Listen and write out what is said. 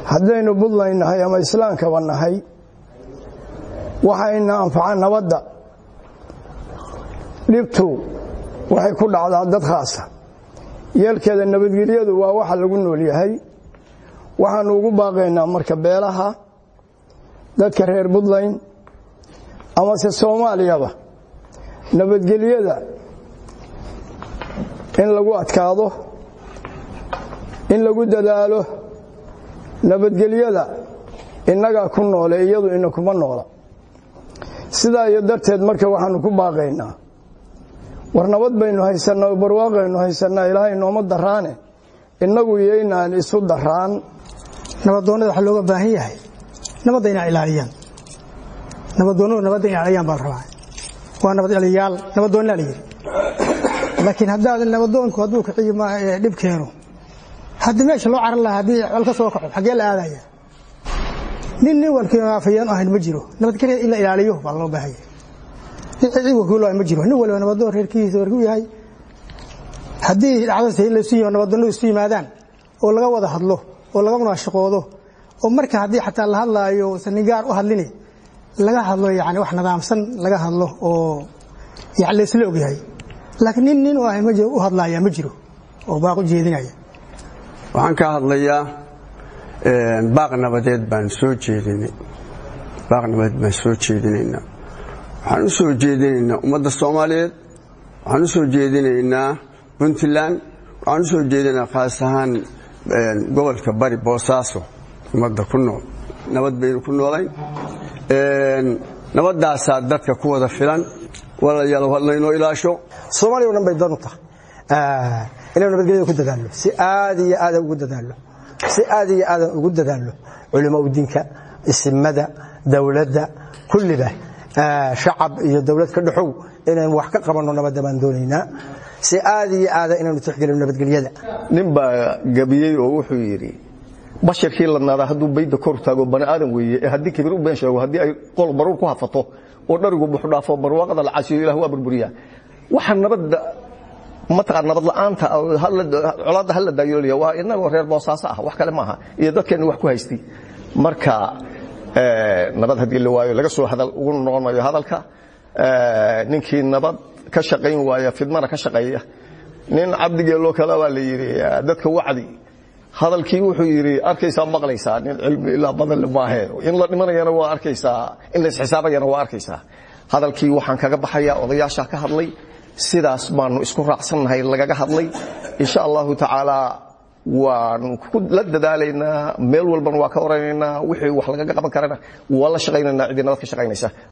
haddaynu buntland nahay ama islaamkaba nahay waxayna anfaca nabadda dhibtu waxay ku dhacdaa dad khaasa yeelkeeda nabadgelyadu waa waxa lagu nool yahay waxaanu ugu baaqaynaa marka beelaha dadka reer buntland amase soomaaliyaba nabadgelyada in lagu adkaado in lagu dadaalo nabadgelyada innagaa ku noole iyadu ina kuma noola sidaa iyo darteed marka waxaanu ku baaqaynaa war nabad baynu haysannaa barwaaqaynu haysannaa ilaahay nooma daraane innagu iyoynaan isu daraan nabadoonnada waxaa looga baahan yahay nabadda inay ilaaliyaan nabadoonnadu nabadda inay ilaaliyaan baa la rabaa waa nabad celiyaal nabadoonnaa la yidhi laakiin haddaadan nabadoonku hadduu kiciyo dhib keeno haddii meesha loo caran lahaa haddii col ka soo kaco xaggee la aadaya nin nin walkiafayaan ahayn ma jiro nabadgelya in la ilaaliyo baa loo baahan yahay nin cid wakiilo ma jiro nin waliba nabadoon reerkiisa warku yahay haddii dhacdase in laysu yima nabadoonnadu isu yimaadaan oo laga wada hadlo oo laga munaashaqoodo oo marka haddii xataa la hadlaayo usan nin gaar u hadline laga hadlo yani wax nidaamsan laga hadlo oo yani laysla ogyahay laakiin nin nin u ahay ma jiro u hadlaaya ma jiro oo baaq u jeedinaya waxaan ka hadlayaa baaq nabadeed baan soo jeedinay baaq nabadeed baan soo jeedinaynaa waxaan u soo jeedinaynaa ummadda soomaaliyeed waxaan u soo jeedinaynaa puntland waxaan u soo jeedinaynaa khaas ahaan gobolka bari boosaaso ummadda ku nool nabad baynu ku noolayn nabaddaasaa dadka ku wada filan walaalayaal hadlaynoo ilaasho soomaaliya o dhan bay dan u tahay inaynu nabadgelyada ku dadaalno si aad iyo aadan ugu dadaalno si aad iyo aadan ugu dadaalno culimo udinka isimada dowladda kulliba shacab iyo dowlad ka dhexow inaynu wax ka qabanno nabadda baan doonaynaa si aad iyo aada inaynu tixgelino nabadgelyada nin baa gabiyey oo wuxuu yidhi basharkii ladnaadaa hadduu bayda kor taago bani aadan weeye ee haddii kibir u been sheego haddii ay qol baruur ku hafato oo dharigu buxdhaafo barwaaqada la casiyo ilah waa burburiyaa waxa nabadda mataqaan nabad la'aanta colaadda hala daayoolaya waa inagoo reer boosaaso ah wax kale maaha iyo dadkeennu wax ku haystay marka nabad haddii la waayo laga soo hadal ugu noqon maayo hadalka ninkii nabad ka shaqayn waaya fidmana ka shaqeeya nin cabdigeeloo kale baa la yidhi dadka wacdi hadalkii wuxuu yidhi arkaysaa maqlaysaa nin cilmi ilaa badan maahe in la dhimanayana waa arkaysaa in la isxisaabayana waa arkaysaa hadalkii waxaan kaga baxayaa odayaasha ka hadlay sidaas baanu isku raacsannahay lagaga hadlay insha allahu tacaala waanu la dadaalaynaa meel walbana waa ka oranaynaa wixii wax lagaga qaban karana waa la shaqaynaynaa ciddii nabad ka shaqaynaysa